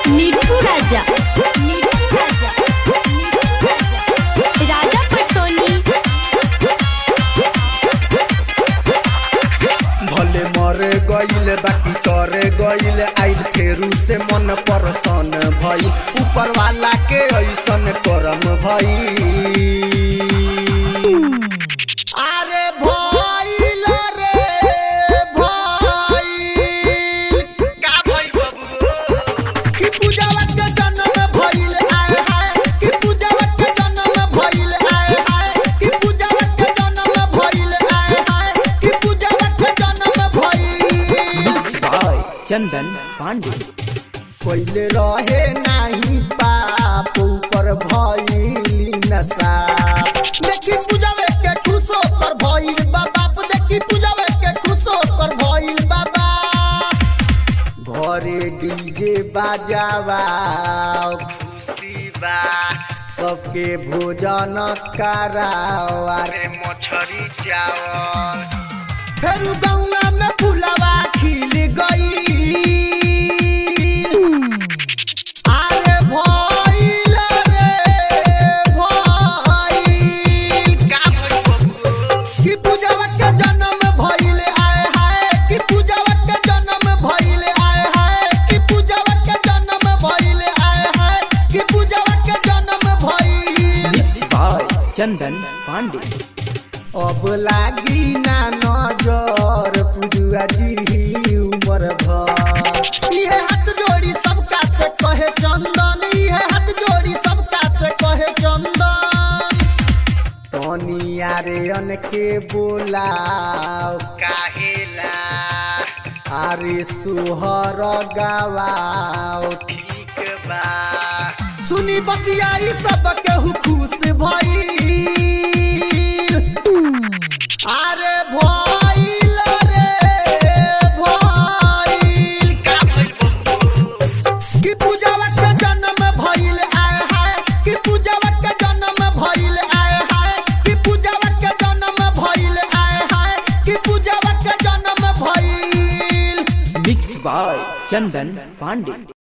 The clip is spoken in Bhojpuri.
मिठू राजा मिठू राजा मिठू राजा राजा पटोनी भले मरे गईल बाकी करे गईल आइल फेरू से मन परसन भई ऊपर वाला के ऐसन करम भई अरे भइल रे भइल का भइल बबू कि पूजावा के जन्म भइल आए हाय कि पूजावा के जन्म भइल आए हाय कि पूजावा के जन्म भइल आए हाय कि पूजावा के जन्म भइल मिक्स बाय चंदन पांडे पहिले रहे नाही पाप ऊपर भइली नशा देखी पूजावे के खुशो पर भइल बा बाप देखी पूजावे के खुशो पर भइल बाबा घरे डीजे बाजावा खुशी बा सबके भोजन कराओ अरे मछरी चावल फेर गौना में फुलवा खिल गई अरे भइल रे भइल का भइल कि पूजावा के जन्म भइल आए हाय कि पूजावा के जन्म भइल आए हाय कि पूजावा के जन्म भइल आए हाय कि पूजावा के जन्म भइल मिक्स बाय चंदन पांडे अब लागी ना नजर पुजुआ जी उमर भर ये हाथ जोड़ी सबका से कहे चंदन ये हाथ जोड़ी सबका से कहे चंदन तनी आरे अन के बोलाओ काहेला अरे सुहर गावाओ ठीक बा सुनी बतियाई सब केहू खुश भइल अरे भइल रे भइल का कि पूजावा के जन्म भइल आए हाय कि पूजावा के जन्म भइल आए हाय कि पूजावा के जन्म भइल आए हाय कि पूजावा के जन्म भइल मिक्स बाय चंदन पांडे